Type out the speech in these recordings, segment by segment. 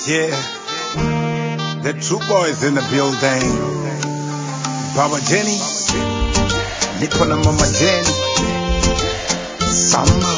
Yeah, the two boys in the building. Baba Jenny, nipo na mama Jenny. Sama.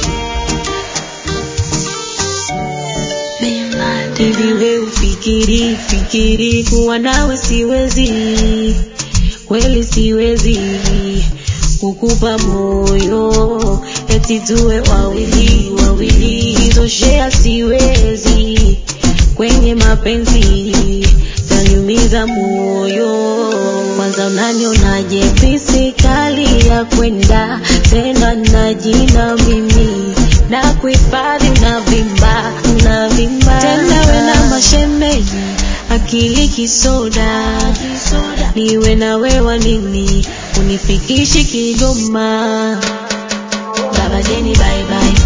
Hivi we ufikiri fikiri kuwa nawe siwezi, kweli siwezi kukupa moyo eti tuwe wawili wawili, toshea siwezi kwenye mapenzi taniumiza moyo. Kwanza unanionaje pisi kali ya kwenda tena na jina mimi na kuhifadhi na vimba na vimba tena we na mashemeji akili kisoda niwe na wewa nini unifikishi Kigoma Baba Jeni bye bye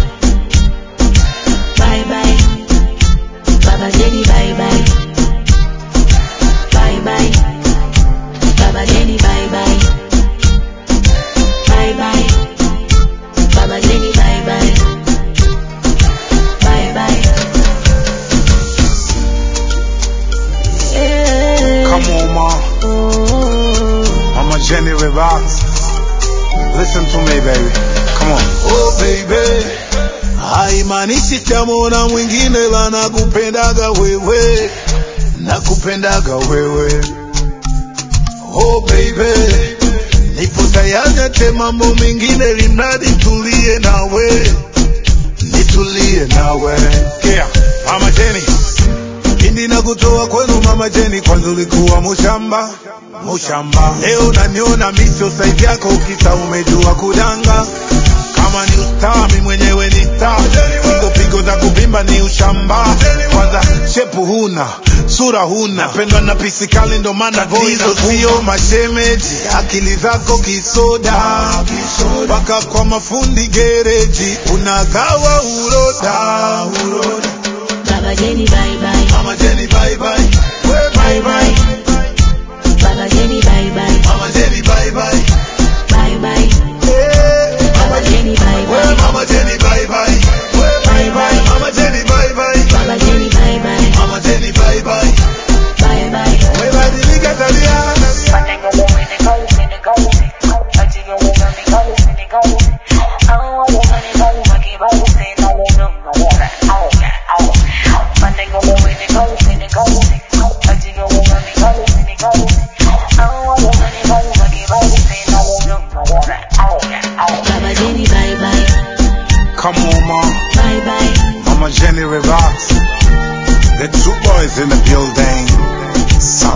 bye bye Baba Jeni bye bye bye bye Baba Jeni bye bye bye bye Baba Jeni bye bye bye bye yeah. Come on, ma. oh. Mama Jenny, relax. Listen to me, baby. Come on. Oh baby, haimaanishi tamona mwingine la nakupendaga wewe, nakupendaga wewe. Oh baby, nipo tayari hata mambo mengine, limradi tulie nawe, nitulie nawe. Yeah, Mama Jenny. Pindi na kutoa kwenu mama Jeni, kwanza ulikuwa mushamba mushamba, leo naniona miso saizi yako, kisa umejua kudanga. Kama ni ustaa, mi mwenyewe ni staa, pigo pigo za kuvimba ni ushamba. Kwanza shepu huna, sura huna, napendwa na pisikali, ndo maana hizo sio mashemeji, akili zako kisoda, mpaka kwa mafundi gereji unagawa uroda, uroda. Baba Jeni bye bye Mama Jenny bye bye. Well, bye bye. Baba Jeni bye bye Mama Jenny bye bye. bye bye Yeah. Baba Jeni bye Well, bye Mama Jenny bye bye. Well, bye bye. Mama Jenny bye bye. Baba Jeni bye bye Mama Jenny bye bye. bye bye Umebadilika tabia. Baba Jeni bye bye Come on, ma. bye bye Mama Jenny, relax. The two boys in the building. Sama.